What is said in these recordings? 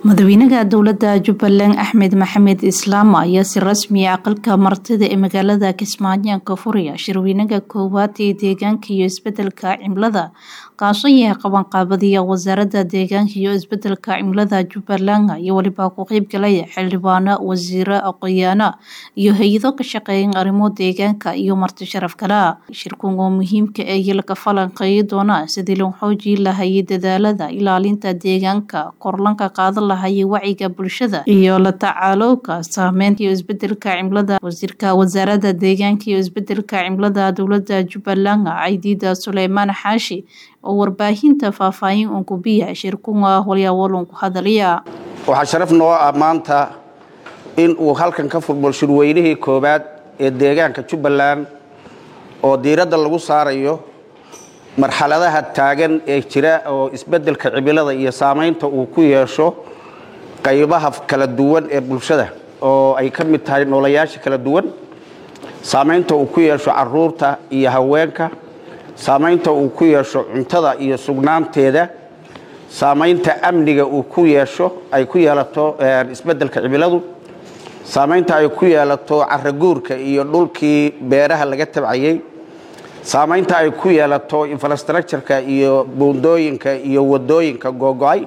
madaxweynaha dowlada jubbaland axmed maxamed islaam ayaa si rasmi ah aqalka martida ee magaalada kismaayo ka furaya shirweynaha koowaad ee deegaanka iyo isbedelka cimilada kaasoo yahay qabanqaabadiya wasaarada deegaanka iyo isbedelka cimilada jubbaland iyo weliba ku qeybgalaya xildhibaano wasiiro aqoyaano iyo hay-ado ka shaqeeyan arrimo deegaanka iyo marti sharaf kale shirkan oo muhiimka ee laga falanqeeyi doona sidii loo xoojii lahayay dadaalada ilaalinta deegaanka korlanka qaadan lahaye wacyiga bulshada iyo la tacaalowka saameynta iyo isbedelka cimilada wasiirka wasaarada deegaanka iyo isbedelka cimilada dowlada jubbaland caydiida suleymaan xaashi oo warbaahinta faahfaahin unkubiya shirkunga holyawalun ku hadalaya waxaa sharaf noo ah maanta in uu halkan ka furmo shirweynihii koowaad ee deegaanka jubbaland oo diiradda lagu saarayo marxaladaha taagan ee jira oo isbedelka cimilada iyo saamaynta uu ku yeesho qaybaha kala duwan ee bulshada oo ay ka mid tahay noolayaasha kala duwan saamaynta uu ku yeesho caruurta iyo haweenka saamaynta uu ku yeesho cuntada iyo sugnaanteeda saamaynta amniga uu ku yeesho ay ku yeelato isbedelka cimiladu saamaynta ay ku yeelato caraguurka iyo dhulkii beeraha laga tabcayey saamaynta ay ku yeelato infrastructureka iyo buundooyinka iyo wadooyinka googo-ay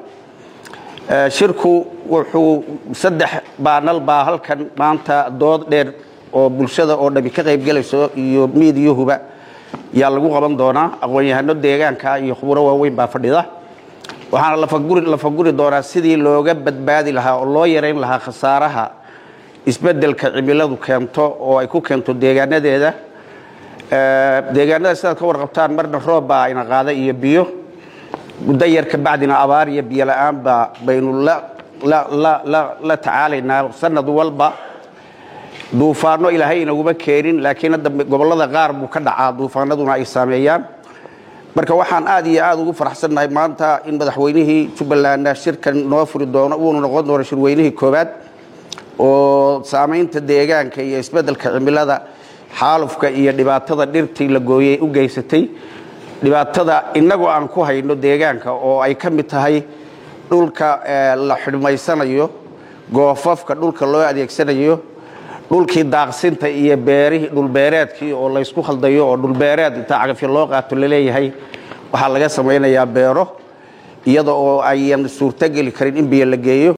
shirku wuxuu saddex baanal baa halkan maanta dood dheer oo bulshada oo dhami ka qaybgelayso iyo miidiyuhuba yaa lagu qaban doonaa aqoon-yahano deegaanka iyo khuburo waaweyn baa fadhida waxaana lafaguri doonaa sidii looga badbaadi lahaa oo loo yarayn lahaa khasaaraha isbedelka cimiladu keento oo ay ku keento deegaanadeeda deegaanada sidaad ka warqabtaan marna roob baa ina qaada iyo biyo muddo yar ka bacdina abaar iyo biyo la-aanba baynu la tacaalaynaa sanad walba duufaano ilaahay inaguma keenin laakiin hadda gobollada qaar buu ka dhacaa duufaanaduna ay saameeyaan marka waxaan aad iyo aad ugu faraxsannahay maanta in madaxweynihii jubbalandna shirkan noo furi doono uunu noqon doono shirweynihii koowaad oo saamaynta deegaanka iyo isbedelka cimilada xaalufka iyo dhibaatada dhirtii la gooyey u geysatay dhibaatada innagoo aan ku hayno deegaanka oo ay ka mid tahay dhulka la xidhmaysanayo goofafka dhulka loo adeegsanayo dhulkii daaqsinta iyo beerihii dhulbeereedkii oo laysku khaldayo oo dhulbeereed intaa cagafyo loo qaato laleeyahay waxaa laga samaynayaa beero iyada oo ayan suurtogeli karin in biyo la geeyo